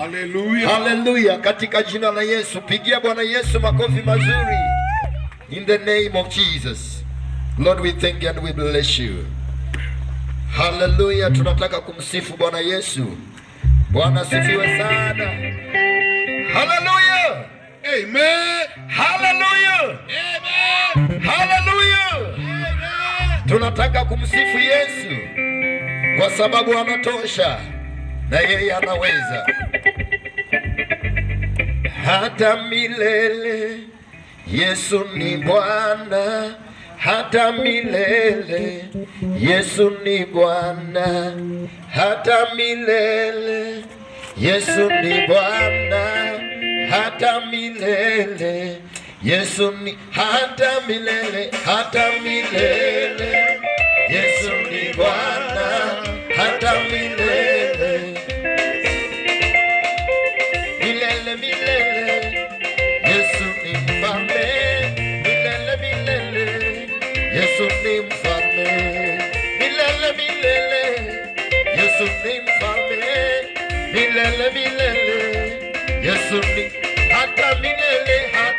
Hallelujah. Haleluya, katika jina la Yesu, pigia Bwana Yesu makofi mazuri. In the name of Jesus. Lord, we thank you and we bless you. Haleluya, tunataka kumsifu Bwana Yesu. Bwana asifiwe sana. Haleluya. Amen. Haleluya. Amen. Haleluya. Amen. Tunataka kumsifu Yesu kwa sababu anatosha na yeye anaweza hata milele. Yesu ni Bwana hata milele. Yesu ni Bwana hata milele. Yesu ni Bwana hata milele. Yesu ni hata milele, hata milele. Yesu ni Bwana hata milele. Milele milele. Yesu ni mfalme. Milele milele. Yesu ni mfalme. Milele milele. Yesu ni mfalme. Milele milele. Yesu ni hata milele, hata